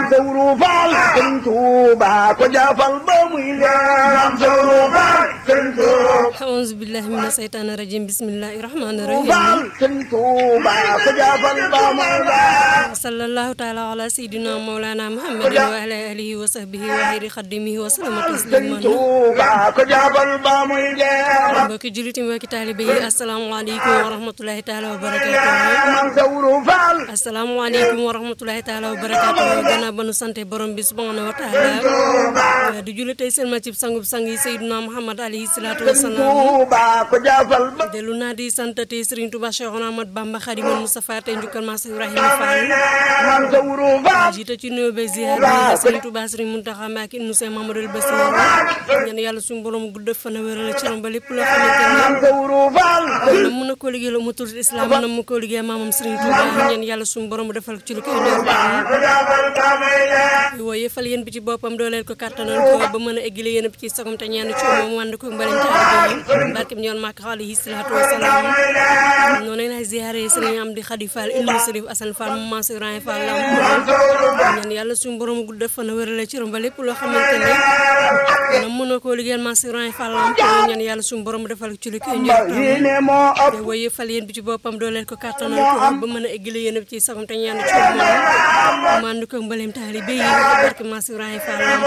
sawru faal sëriñ Tuuba ko jaafal ba muy leer sawru faal sëriñ Tuuba auzu billahi mina seytaani rajim bismillahi rahmaani rahim faal sëriñ Tuuba ko jaafal ba muy leer sallallahu taala ala sayidina mawlana muhammadin wa ala alihi wa sahbihi wa xayri xaddimihi wa salama sëriñ tasliman Tuuba ko jaafal ba muy leer mbokki juliti mbokki taalibe yi asalaamaaleykum wa rahmatulahi taala wa barakatuh man sawru faal asalaamaaleykum wa rahmatulahi taala wa barakatuh gannaaw ba nu sante borom bi subhanahu wa taala di julli tey seen ma cib sangub sang yi sayidina muhammad alayhi salaatu wasalaam Tuuba ko jaafal ba dellu naa di sant tey Serigne Touba Cheikh Ahmad Bamba Khadimal Moustapha tey njukkal Maas Ibrahima Fall man sawru faal jiite ci nuyoo beeg ziar bi Serigne Touba Serigne Mountakha Mbacké ibnu Cheikh Mamadou Bassir ñaan yàlla suñu borom gudd fan a wéral ci rom ba lépp loo xamante man sawru faal ne nam mën a koo liggéey la umatul islam nam mu koo liggéey maamam Serigne Touba ñaan yàlla suñu borom defal ko ci lu koy door ko jaafal ba muy leer wooye fal yéen bi ci boppam dooleel ko kàttanal ko ba mën a eggale yéen bi ci sagom te ñaan ci moom wànd ko mbalim taalibe yi barkem ñoon màkk alayhi salaatu wasalaam noonu lay ziare Serigne Amdi Khady Fall ibnu Serif Assane Fall mu Maas Ibrahima Fall lam ñaan yàlla suñu borom gudd fan a wérale ci rom ba lépp loo xamante ne nam mën a koo liggéeyal Maas Ibrahima Fall lam ñaan yàlla suñu borom defal ko ci lu koy njort yéene moo ëpp te wooye fal yéen bi ci boppam dooleel ko kàttanal ko ba mën a eggale yéen bi ci sagom te ñaan ci moom mandu ko mbalim taalibe yi barke Maas Ibrahima Fall lam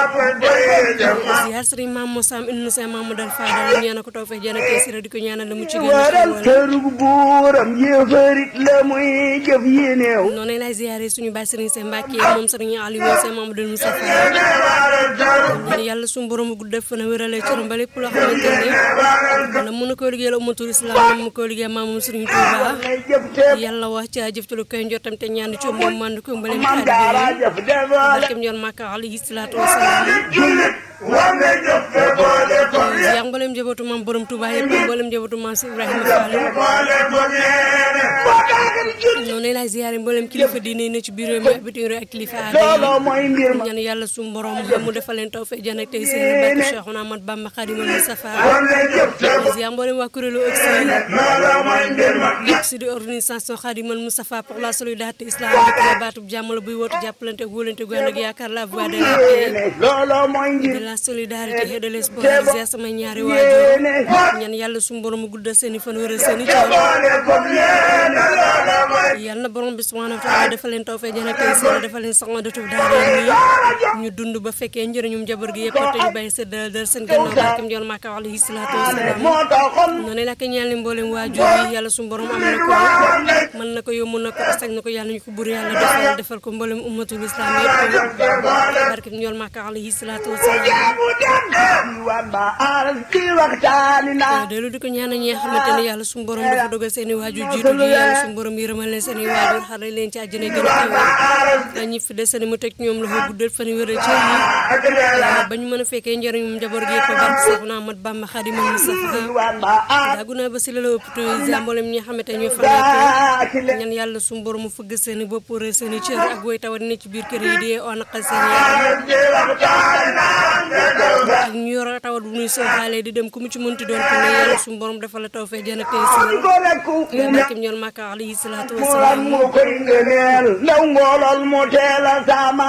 ziar Serigne Mame Moussa ibnu Cheikh Mamadou Fadal ñaan ko tawfeex jana keesira di ko ñaanal la mu ci gën a waral xéewal kërug buuram yéefarit la muy jëf yéeneew noonu lay ziare suñu baay Serigne Cheikh Mbacke moom Serigne Aliou Cheikh Mamadou Moustapha ñaan yàlla suñu borom gudd fan a wérale ci ba lépp loo xamante ne na mën a koo liggéeyal ummatul islam na mu koo liggéeyal maamam Serigne Touba ngay jëf te yàlla wax ci jëf ci lu koy njottam te ñaan ci moom mandu ko mbalim man taalibe daara yi jëf defal barkem ñoon Makka alayhi salaatu wasalaam jullit war nga jëf te boole ko yaa mboolem njabootu maam borom Touba yëpp mboolem njabootu maam si Ibrahima Fall boole ko yéene boo taagal jullit noonu lay ziare mboolem kilifa diine yi ne ci biir réew mi ak bitim réew ak kilifa aada looloo mooy mbir ma yi ñaan yàlla suñu borom mu defal leen tawfeex jën ak tey seen barke Cheikhouna Ahmad Bamba Khadimal Moustapha war nga jëf te ziare mboolem waa kuréelu Oxy looloo mooy mbir ma Oxy di organisation Khadimal Moustapha pour la solidarité islamique la baatub jàmm la buy wootu jàppalante ak wóolante gu ànd ak yaakaar la voix de la paix yéene looloo mooy de mbir la solidarité et de l'espoir ziare sama ñaari waajur yéene ñaan yàlla suñu borom mu guddal seen i fan wéral seen i coono boole ko yéene looloo mooy yàlla na borom bi subhanahu wa taala dafa leen tawfeex jën ak tey seen dafa leen sax de tuuf daara yi ñu dund ba fekkee njëriñum njaboot gi yëpp te ñu bàyyi sa dal dal seen gannaaw barkem joon Makka alayhi salaatu wasalaam moo taxoon noonu la ko ñaan leen mboolem waajur yi yàlla suñu borom am na ko mën na ko yomb na ko sañ na ko yàlla ñu ko bur yàlla defal defal ko mboolem ummatul islam yëpp barkem joon Makka alayhi salaatu wasalaam bu dem diwaan ba aras ci waxtaani naa dellu di ko ñaanal ñi nga xamante ne yàlla suñu borom dafa dogal seen i waajur jiitu ji yàlla suñu borom yërëmal leen seen i waajur xaral leen ci àjjana gën a kawe ñi fi desani mu teg ñoom loxo guddal fan wéral ci yi ba ñu mën a fekkee njëriñum njaboot gi yëpp barke Seexuna Ahmad Bamba Xaadimal Mustafa diwaan ba aras daagu naa ba si la la hôpital yi mboolem ñi nga xamante ne ñoo fa ci nekk ñaan yàlla suñu borom mu fëgg seen i bopp rëy seen i cër ak woy tawat ne ci biir kër yi di oo naqal seen yaram ci waxtaani naa ak ñu yor tawat bu ñuy sooxaale di dem ku mu ci mënti doon ko ne yàlla suñu borom dafa la tawfeex jën ak tey si ko rekku barkem ñoon Makka alayhi salaatu mural wasalaam mu koy ngëneel ndaw ngoolol mu teel a sama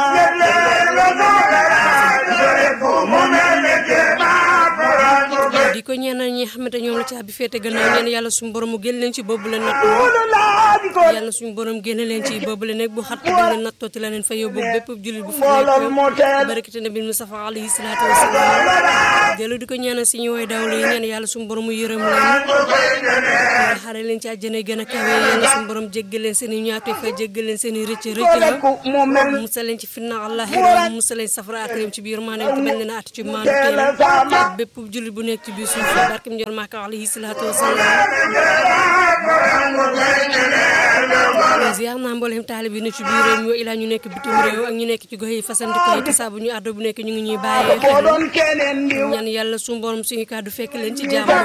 di ko ñaanal ñi nga xamante ñoom la caabi féete gannaaw ñaan yàlla suñu borom mu génn leen ci boobu la natt yàlla suñu borom génne leen ci boobu la nekk bu xat da leen nattooti la leen fa yóbbu bépp jullit bu fa ngoolol mu nekk teel barakati nabi Mustafa alayhi salaatu wasalaam dellu di ko ñaanal si ñu woy dawlu yi ñaan yàlla suñu borom mu yërëm leen xare leen ci àjjana gën a kawe yàlla suñu borom jéggal leen seen i ñaawte fa jéggal leen seen i rëcc ko rëcc rekku mu mel musal leen ci fitna allahi musal leen safara ak réew ci biir maanaam te bañ leen a at ci maandu teel a teem sama bépp jullit bu nekk ci biir suuf barkem njor Makka alayhi salaatu wasalaam ziar naa mboolem taalib yi ne ci biir réew mi wa ilaa ñu nekk bitim réew ak ñu nekk ci gox yi fasanti koy te saa bu ñu àddo bu nekk ñu ngi ñuy bàyyee ko xel doon keneen diw ñaan yàlla suñu borom suñu kàddu fekk leen ci jàmm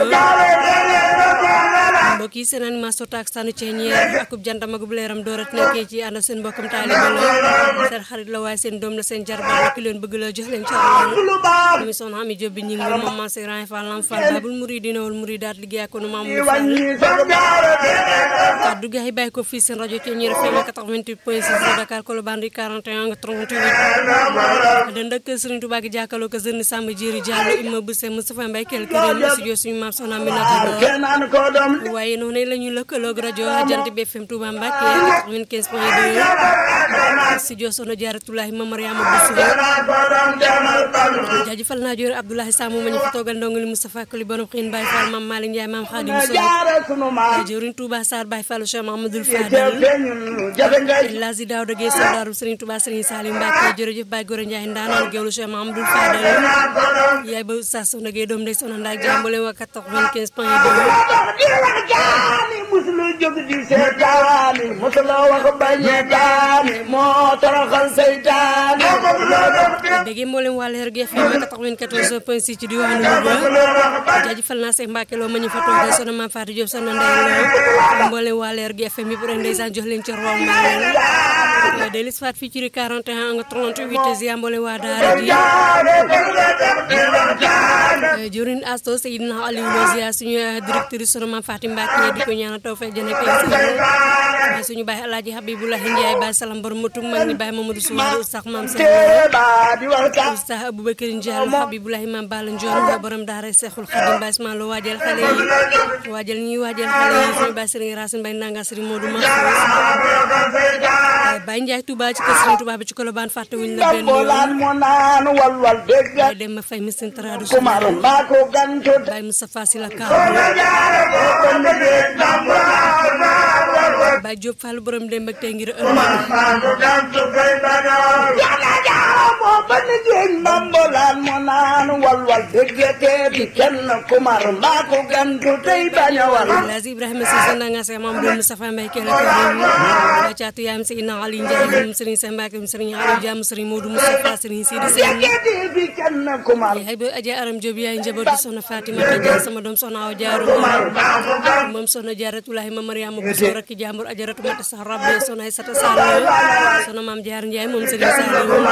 mbokk yi seen animation taak sànni ceeñeer akub jantam akub leeram doorat nekkee ci ànd ak seen mbokkam taalibe la seen xarit la waaye seen doom la seen jarbaat la ki leen bëgg la jox leen ci àll lu baax mi soxna Ami Jóob bi ñi ngi moom man si ran fall lam fall babul muridina wal muridaat liggéey ak nu maam mu fall wàññi sa jaara kaddu gi ay bàyyi ko fii seen rajo ci ñi FM 88 point 6 de Dakar Colobane 41 nga 38 den dëkk Serigne Touba gi jàkkaloo ko Serigne Samba Jéeri Diallo imma bu seen Moustapha Mbaye kel këram studio suñu maam soxna Aminata Lo kenn naan ko doom waaye noonu la ñuy lëkkaloog rajo Jant bi FM Touba Mbacke 95 point 2 studio Sono Jaaratulahi ma Mariama Bousso naan ko doom demal ban jaajëfal naa joor Abdoulaye Samou ma ñu fa toogal ndongali Moustapha Koli borom xiin Baye Fall Mame Malick Ndiaye Mame Khadim Sow jaara sunu maam jëwriñ Touba Sarr Baye Fall Cheikh Mahamadou teew Fadal feeñul jafe ngay Lazi Daouda Gueye Soldaaru Serigne Touba Serigne Salim Mbacke jërëjëf Baye Gora Ndiaye ndaanaan géwlu Cheikh Mahamadou Fadal naan ko doom yaay ba Oustaz Soxna Gueye doom day soxna ndaak jàmbale waa 95 point 2 di wax jaani musulu jóg di seetaani musula wax bañe daani moo toroxal seytaani béggee mboolem waa Leer gi FM 94 point 6 ci diwaanu Louga jaajëfal naa Seex Mbacke loo ma ñu fa toogee soxna Mame Fatou Diop soxna Ndeye Lo mboolem waa Leer gi FM yëpp rek ndeysaan jox leen ci rom ma leen delis faat fii ci 41 nga 38 ziar mboolem waa Daara ji jëwriñ Asto Seydina Aliou Lo ziar suñu directrice soxna Mame Fatou Mbacke di ko ñaanal taw fekk jëne kay suñu baay Alaaji Habiboulahi Ndiaye baay salam borom mutum mag ñi baay Mamadou Soumaré sax maam Seydou teeba di wax ka Oustaz Aboubacar Ndiallo Habibulahi Mam Balla Ndiol borom daara Seexul Xadim Baye Ismaïla Lo waajal xale yi waajal ñi waajal xale yi suñu Baye Serigne Racine Baye Ndanga Serigne Modou Mahfouz Baye Ndiaye Touba ci kër Serigne Touba bi ci Colobane fàttewuñ la benn dambolaan yoon mo naan walwal dégg Baye Demba Faye Missine Tradu kumar maa ko gantu Baye Moustapha Sylla Ka Baye Diop Fall borom dem ak tey ngir ëllëg yàlla jaara moo ba ni jéeg ndambolaan mo naan walwal dégg teeti kenn kumar maa ko gantu tey bañ a wal Lazi Ibrahima Cissé Ndanga Seex Mamadou Moustapha Mbaye Kelle Karim Baye Caatu yaayam Seydina Ali Ndiaye moom Serigne Sène Mbacke moom Serigne Aliou Diam Serigne Modou Moustapha Serigne Sidi Sène teeti bi kenn kumar yaay ba Adja Aram Diop yaay njabootu soxna Fatima Dia sama doom soxna Awa Diarou moom soxna Jaaratulahi ma Mariama Bousso rakki jàmbur Ajaratu Mata sax rabbe soxna Aïssata Sall soxna Maam Jaar Ndiaye moom Serigne Saliou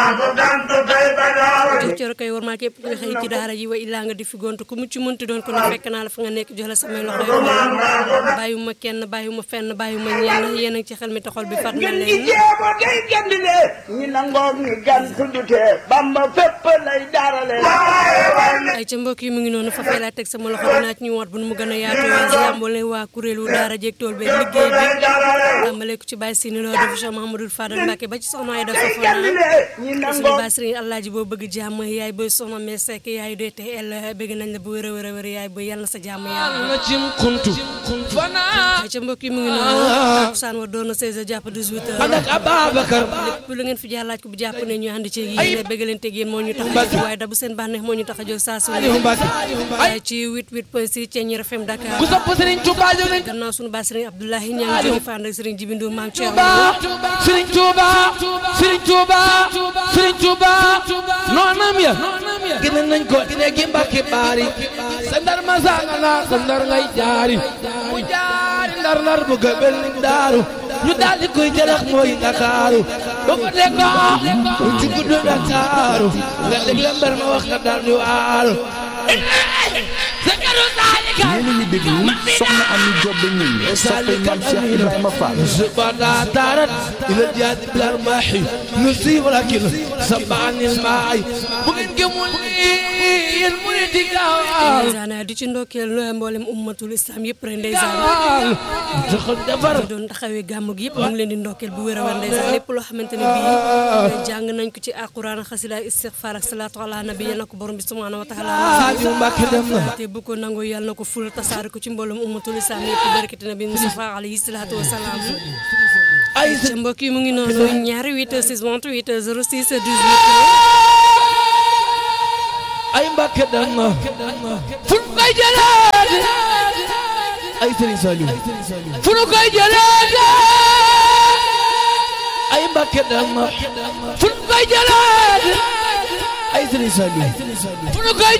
jox coro koy war maa képp kuy xëy ci daara ji wa illaa nga di fi gontu ku mucc munti doon ko ne fekk naa la fa nga nekk jox la samay loxo yu bàyyiwuma kenn bàyyiwuma fenn bàyyiwuma ñenn yéen a ngi ci xel mi taxol bi fat na ngeen ñi leen jéemo day gandile ñi nangoog ñi gan tuddute bamba fépp lay darale ay ca mbokk yi mu ngi noonu fa fee laa teg sama loxo dinaa ci ñu wat bu nu mu gën a yaatoo jàmbale waa kuréelu daara jeeg tool bi liggéey bi tàmbale ko ci Baye Sini Lo def Cheikh Mahamadou Fadal Mbacke ba ci soxna ay dafa fana gandile ñi suñu nangoog baay sëriñ Alaaji boo bëgg jàmm yaay booy soxna mais sekk yaay doy te el bëgg nañ la bu wér a wér a wér yaay booy yàlla na sa jàmm yàlla na cim kuntu fana ay ca mbokk yi mu ngi noonu takusaan wa doon na 16 jàpp 18 ànd ak Ababacar lépp lu ngeen fi jaar laaj ko bu jàpp ne ñu ànd ci yéen bëgg leen teg yéen moo ñu tax a jóg waaye da bu seen bànneex moo ñu tax a jóg saa su Aliou ne Mbacke ay ci 88 point 6 Thiéniere FM Dakar ku sopp Serigne Touba jóg nañ gannaaw suñu baay sëriñ Abdoulahi Niang jóge fa ànd ak sëriñ Jibi Ndour maam Thierno Touba Serigne Touba Serigne Touba Serigne Touba noonam ya gënal nañ ko dine gi Mbacke baari sa ndar ma sanga na sa ndar ngay jaari mu jaari ndar ndar bu gëbel ni daaru ñu daal di koy jëlax mooy Ndakaaru ba ko dekoo mu ci guddu Ndakaaru nga dégg la mbar ma wax nga daal di waaru sa karu saalika yéen a ngi déglu soxna Ami Jobbe ñi soppe Maam Cheikh Ibrahima Fall زبادة دارت إلى الجهاد بلا رماحي نسي ولكن سبعني الماعي بغن قمولي المريد قال ndeysaan di ci ndokkeel mboolem ummatul islam yëpp rek ndeysaan دخل دبر ñu doon taxawee gàmmu gi yëpp mu ngi leen di ndokkeel bu wér a wér ndeysaan lépp loo xamante ne bii jàng nañ ko ci alquran xasida istixfaar ak salaatu ala nabi yal na ko borom bi subhanahu wa taala سالي ومباكي دمنا te bu ko nangoo yàlla na ko ful tasaare ko ci mboolem ummatul islam yëpp barkati nabi Mustafa alayhi salaatu wa salaam أي ca mbokk yi mu ngi noonu ñaari 8 6 28 06 18 أي مباكي دمنا فل كاي جلاد أي سري سالي فل كاي جلاد أي مباكي دمنا فل كاي جلاد أي سري سالي فل كاي